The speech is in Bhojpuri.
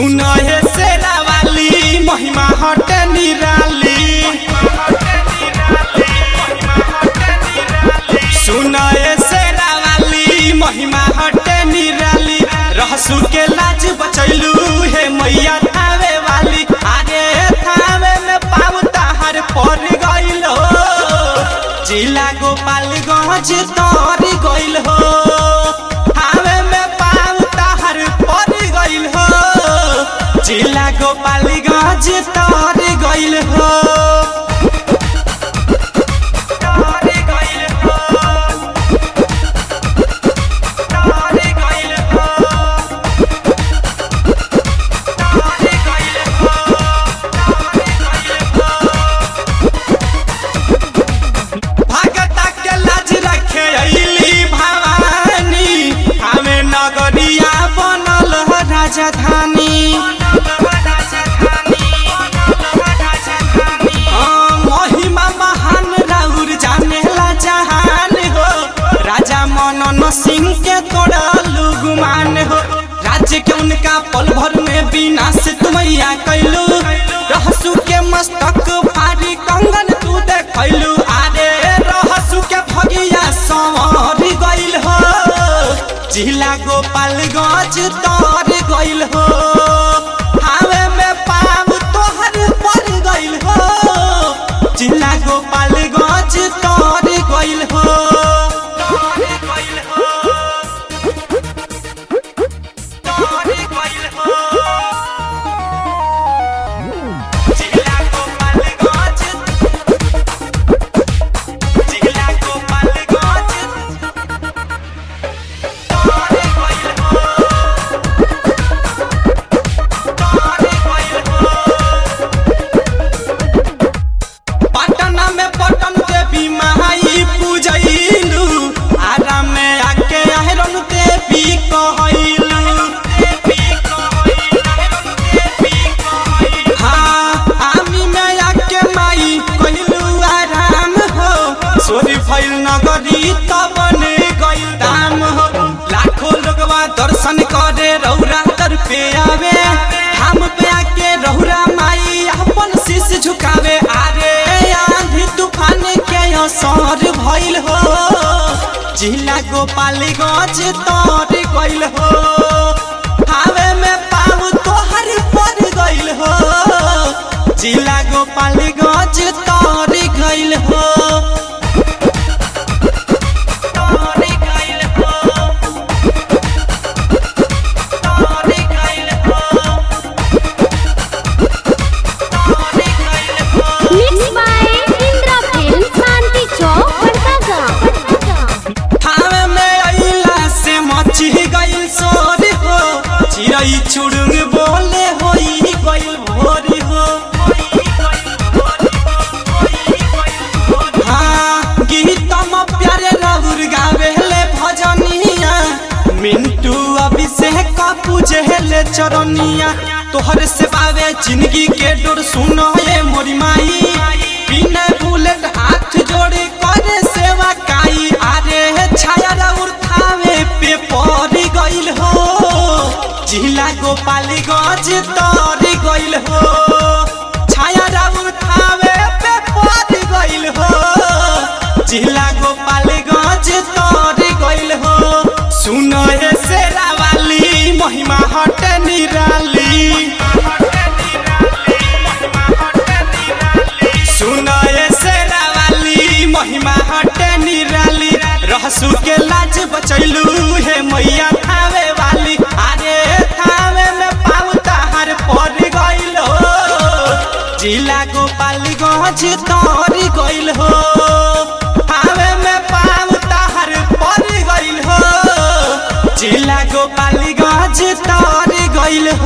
सुन हे सेरा वाली महिमा हटे निराली सुन हे सेरा वाली महिमा हटे निराली रहसु के लाज बचैलू हे मैया थावे वाली अरे थावे में पाऊ ताहर पर गइल हो जिला गोपालगंज तर गइल हो थावे में पाऊ ताहर पर गइल हो जिला गोपालगंज तर गइल हो तर गइल हो तर गइल हो तर गइल हो भगता के लाज रखे अइली भवानी हमें नगरिया बनल ह राजधानी हाँ, महिमा महान राउर जानेला जहान हो राजा मनन सिंह के तोड़ा लुगमान हो राज्य के उनका पल भर में विनाश तुमैया कैलू रहसु के मस्तक भारी कंगन तू देखैलू आरे रहसु के भगिया संवर गइल हो जिला गोपालगंज तर गइल हो हावे में पाव तोहर पर गइल हो जिला गोपालगंज तर गइल हो तर गइल हो तर गइल हो जिला गोपालगंज जिला गोपालगंज तर गइल हो तर गइल हो पटना में पटन देवी माई पूजैलू आराम में आके आहरन देवी कहैलू हाँ आमी में आके माई कहलू आराम हो सोरी फैल नगरी तब ने गइल दाम हो लाखों लोगवा दर्शन करे रौरा तर पे आवे हम पे आके रौरा माई अपन शीश झुकावे आरे आंधी तूफान के असर भइल हो जिला गोपालगंज तर गइल हो हावे में पाऊ तोहर पर गइल हो जिला गोपालगंज तर गइल हो तर गइल हो तर गइल हो तर गइल हो Mixed by Indra Film, Santi Chowk, Badaga. Thawe में अइला से मची गइल सोर हो चिड़ै चुड़ुंग बोले होई गइल भोर हो हाँ गीतम प्यारे रहुर गावेले भजनिया मिंटू अभिषेक पूजेले चरनिया तोहर से बावे जिंदगी के डोर सुनो ये मोरी माई बिना बुलेट हाथ जोड़े करे सेवा काई आरे छाया राउर थावे पे पड़ी गइल हो जिला गोपालगंज तर गइल हो छाया राउर थावे पे पड़ी गइल हो जिला गोपालगंज तर गइल हो सुन हे सेरा वाली महिमा हटे निराली सुन हे सेरा वाली महिमा हटे निराली रहसु के लाज बचैलू हे मैया थावे वाली अरे थावे में पाऊ ताहर पर गइल हो जिला गोपालगंज तर गइल हो थावे में पाऊ ताहर पर गइल हो जिला गोपालगंज तर गइल